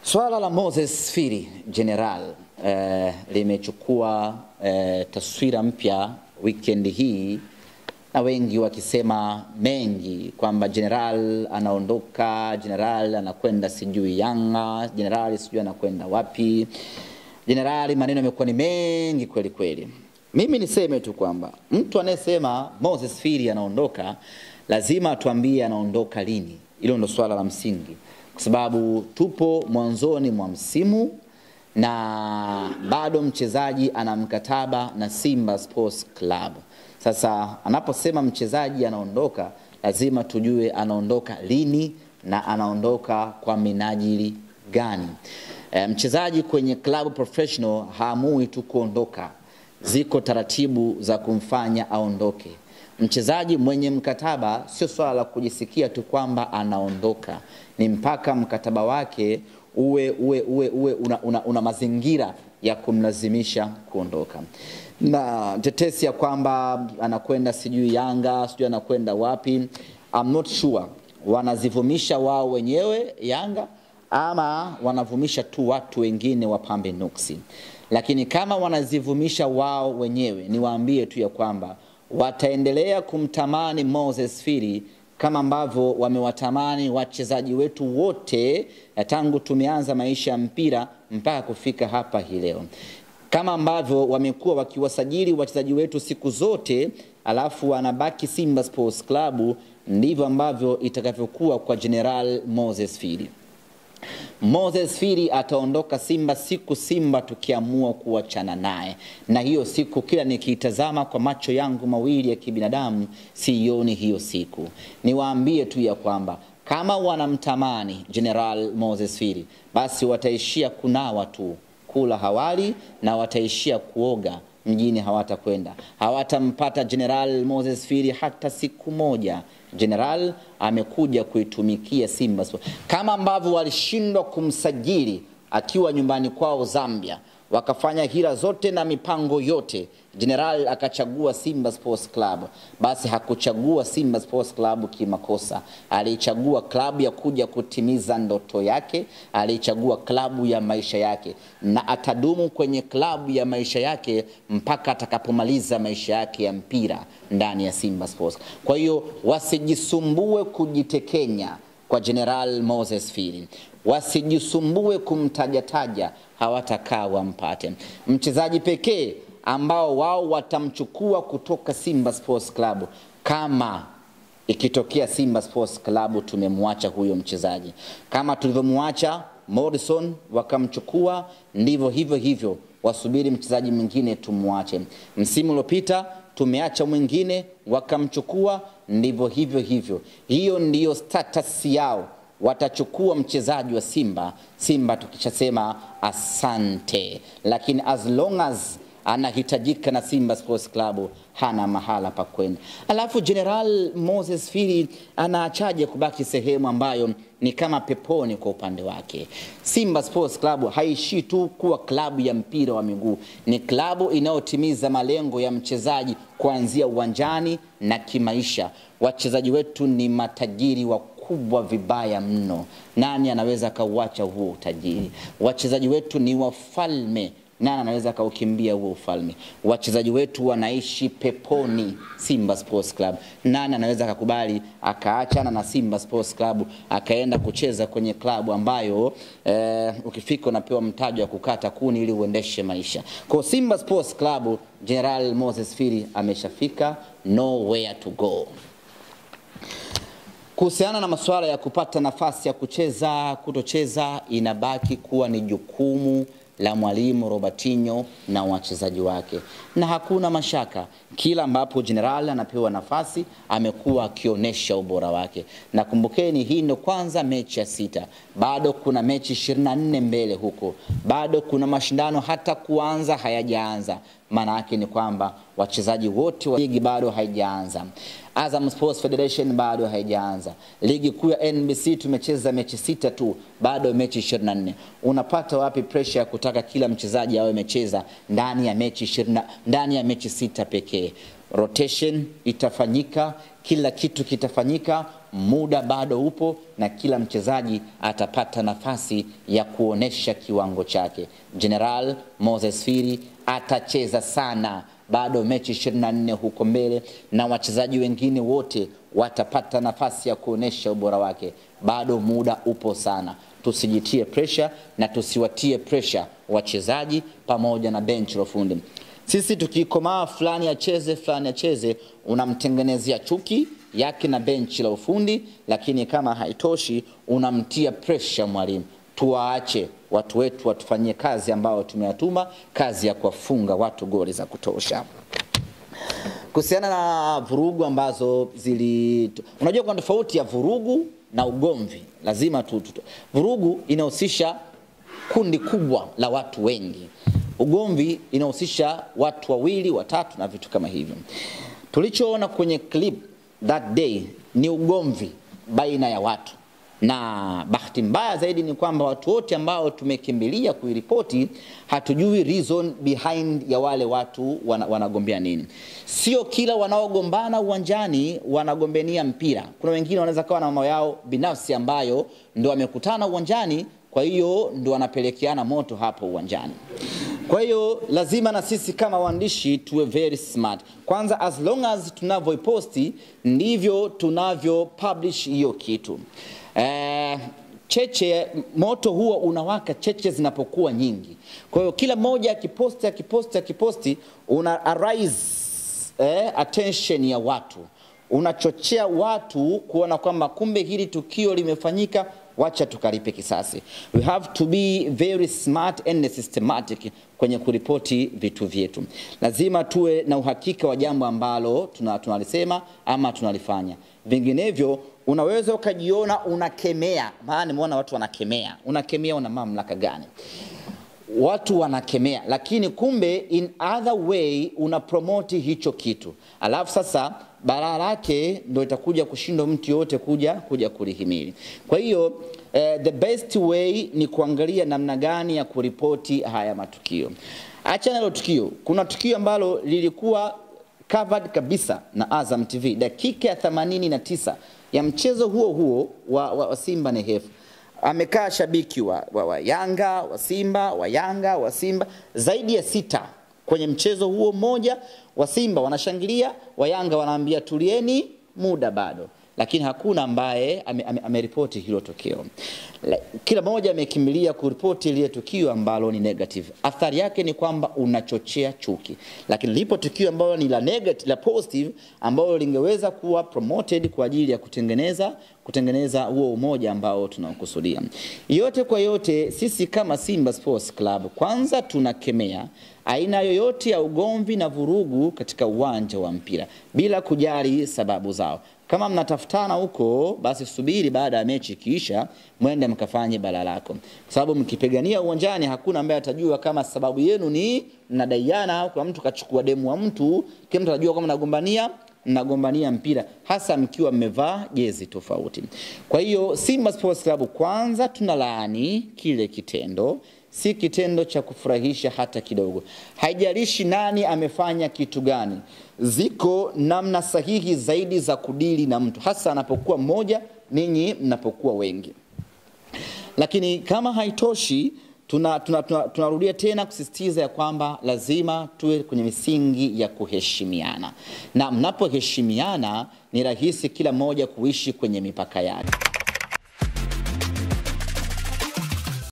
Swala la Moses Firi General eh, limechukua eh, taswira mpya weekend hii na wengi wakisema mengi kwamba General anaondoka, General anakwenda sijui Yanga, General sijui anakwenda wapi. General, maneno yamekuwa ni mengi kweli kweli. Mimi niseme tu kwamba mtu anayesema Moses Firi anaondoka lazima atuambie anaondoka lini. Hilo ndo swala la msingi, kwa sababu tupo mwanzoni mwa msimu na bado mchezaji ana mkataba na Simba Sports Club. Sasa anaposema mchezaji anaondoka, lazima tujue anaondoka lini na anaondoka kwa minajili gani. E, mchezaji kwenye club professional haamui tu kuondoka, ziko taratibu za kumfanya aondoke. Mchezaji mwenye mkataba sio swala la kujisikia tu kwamba anaondoka, ni mpaka mkataba wake uwe, uwe, uwe, uwe una, una, una mazingira ya kumlazimisha kuondoka na tetesi ya kwamba anakwenda sijui Yanga sijui anakwenda wapi, I'm not sure wanazivumisha wao wenyewe Yanga ama wanavumisha tu watu wengine wapambe nuksi. Lakini kama wanazivumisha wao wenyewe, niwaambie tu ya kwamba wataendelea kumtamani Moses Firi kama ambavyo wamewatamani wachezaji wetu wote tangu tumeanza maisha ya mpira mpaka kufika hapa hii leo kama ambavyo wamekuwa wakiwasajili wachezaji wetu siku zote, alafu wanabaki Simba Sports Club, ndivyo ambavyo itakavyokuwa kwa General Moses Firi. Moses Firi ataondoka Simba siku Simba tukiamua kuachana naye, na hiyo siku kila nikiitazama kwa macho yangu mawili ya kibinadamu sioni hiyo siku. Niwaambie tu ya kwamba kama wanamtamani General Moses Firi, basi wataishia kunawa tu kula hawali na wataishia kuoga mjini, hawatakwenda hawatampata General Moses Firi hata siku moja. General amekuja kuitumikia Simba Sports, kama ambavyo walishindwa kumsajili akiwa nyumbani kwao Zambia, wakafanya hila zote na mipango yote, General akachagua Simba Sports Club. Basi hakuchagua Simba Sports Club kimakosa, alichagua klabu ya kuja kutimiza ndoto yake, alichagua klabu ya maisha yake, na atadumu kwenye klabu ya maisha yake mpaka atakapomaliza maisha yake ya mpira ndani ya Simba Sports. Kwa hiyo wasijisumbue kujitekenya kwa General Moses Firi, wasijisumbue kumtajataja, hawatakaa wampate. Mchezaji pekee ambao wao watamchukua kutoka Simba Sports Club kama ikitokea Simba Sports Club tumemwacha huyo mchezaji, kama tulivyomwacha Morrison wakamchukua, ndivyo hivyo hivyo wasubiri mchezaji mwingine tumwache. Msimu uliopita tumeacha mwingine wakamchukua, ndivyo hivyo hivyo. Hiyo ndiyo status yao, watachukua mchezaji wa Simba. Simba tukishasema asante, lakini as long as anahitajika na Simba Sports Club hana mahala pa kwenda. Alafu General Moses Firi anaachaje kubaki sehemu ambayo ni kama peponi kwa upande wake? Simba Sports Club haishii tu kuwa klabu ya mpira wa miguu, ni klabu inayotimiza malengo ya mchezaji kuanzia uwanjani na kimaisha. Wachezaji wetu ni matajiri wa kubwa vibaya mno. Nani anaweza akauacha huo utajiri? Wachezaji wetu ni wafalme nani anaweza akaukimbia huo ufalme? Wachezaji wetu wanaishi peponi Simba Sports Club. Nani anaweza akakubali akaachana na Simba Sports Club akaenda kucheza kwenye klabu ambayo eh, ukifika unapewa mtaji wa kukata kuni ili uendeshe maisha. Kwa Simba Sports Club, General Moses Firi ameshafika nowhere to go. Kuhusiana na masuala ya kupata nafasi ya kucheza kutocheza, inabaki kuwa ni jukumu la mwalimu Robertinho na wachezaji wake, na hakuna mashaka, kila ambapo General anapewa nafasi amekuwa akionyesha ubora wake. Na kumbukeni, hii ndo kwanza mechi ya sita, bado kuna mechi 24 mbele huko, bado kuna mashindano hata kuanza hayajaanza. Maana yake ni kwamba wachezaji wote wa ligi bado haijaanza. Azam Sports Federation bado haijaanza. Ligi kuu ya NBC tumecheza mechi sita tu, bado mechi 24. Unapata wapi pressure ya kutaka kila mchezaji awe amecheza ndani ya mechi 20, ndani ya mechi sita pekee? rotation itafanyika, kila kitu kitafanyika, muda bado upo na kila mchezaji atapata nafasi ya kuonesha kiwango chake. General Moses Firi atacheza sana, bado mechi 24 huko mbele, na wachezaji wengine wote watapata nafasi ya kuonesha ubora wake. Bado muda upo sana, tusijitie pressure na tusiwatie pressure wachezaji pamoja na benchi la ufundi. Sisi tukikomaa fulani acheze fulani acheze, unamtengenezea chuki yake na benchi la ufundi, lakini kama haitoshi unamtia pressure mwalimu. Tuwaache watu wetu watufanyie kazi ambayo tumewatuma, kazi ya kuwafunga watu goli za kutosha. Kuhusiana na vurugu ambazo zili, unajua kuna tofauti ya vurugu na ugomvi. Lazima tu, tu, tu. Vurugu inahusisha kundi kubwa la watu wengi, ugomvi inahusisha watu wawili watatu na vitu kama hivyo. Tulichoona kwenye clip that day ni ugomvi baina ya watu, na bahati mbaya zaidi ni kwamba watu wote ambao tumekimbilia kuiripoti hatujui reason behind ya wale watu wana, wanagombea nini. Sio kila wanaogombana uwanjani wanagombania mpira. Kuna wengine wanaweza kawa na mambo yao binafsi ambayo ndo wamekutana uwanjani, kwa hiyo ndo wanapelekeana moto hapo uwanjani. Kwa hiyo lazima na sisi kama waandishi tuwe very smart. Kwanza, as long as tunavyoiposti ndivyo tunavyo publish hiyo kitu. Eh, cheche moto huo unawaka cheche zinapokuwa nyingi. Kwa hiyo kila mmoja akiposti akiposti akiposti una arise eh, attention ya watu, unachochea watu kuona kwamba kumbe hili tukio limefanyika wacha tukalipe kisasi. We have to be very smart and systematic kwenye kuripoti vitu vyetu. Lazima tuwe na uhakika wa jambo ambalo tunalisema ama tunalifanya, vinginevyo unaweza ukajiona unakemea. Maana nimeona watu wanakemea. Unakemea, una mamlaka gani? Watu wanakemea, lakini kumbe in other way una promote hicho kitu, alafu sasa balaa lake ndo itakuja kushindwa mtu yote kuja kuja kulihimili. Kwa hiyo eh, the best way ni kuangalia namna gani ya kuripoti haya matukio. Acha nalo tukio, kuna tukio ambalo lilikuwa covered kabisa na Azam TV dakika ya 89 ya mchezo huo huo wa, wa, wa Simba na Hefu amekaa shabiki wa, wa, wa Yanga wa Simba wa Yanga wa Simba zaidi ya sita kwenye mchezo huo mmoja wa Simba wanashangilia, wa Yanga wanaambia tulieni, muda bado, lakini hakuna ambaye ameripoti ame, ame hilo tukio. Kila mmoja amekimbilia kuripoti lile tukio ambalo ni negative. Athari yake ni kwamba unachochea chuki, lakini lipo tukio ambalo ni la negative, la positive ambalo lingeweza kuwa promoted kwa ajili ya kutengeneza kutengeneza huo umoja ambao tunaokusudia. Yote kwa yote, sisi kama Simba Sports Club kwanza tunakemea aina yoyote ya ugomvi na vurugu katika uwanja wa mpira bila kujali sababu zao. Kama mnatafutana huko, basi subiri baada ya mechi ikiisha, mwende mkafanye bala lako, kwa sababu mkipigania uwanjani hakuna ambaye atajua kama sababu yenu ni mnadaiana, kwa mtu kachukua demu wa mtu, kila mtu atajua kama mnagombania mnagombania mpira hasa mkiwa mmevaa jezi tofauti. Kwa hiyo Simba Sports Club kwanza tunalaani kile kitendo, si kitendo cha kufurahisha hata kidogo. Haijalishi nani amefanya kitu gani, ziko namna sahihi zaidi za kudili na mtu, hasa anapokuwa mmoja, ninyi mnapokuwa wengi. Lakini kama haitoshi tunarudia tuna, tuna, tuna tena kusisitiza ya kwamba lazima tuwe kwenye misingi ya kuheshimiana, na mnapoheshimiana ni rahisi kila mmoja kuishi kwenye mipaka yake.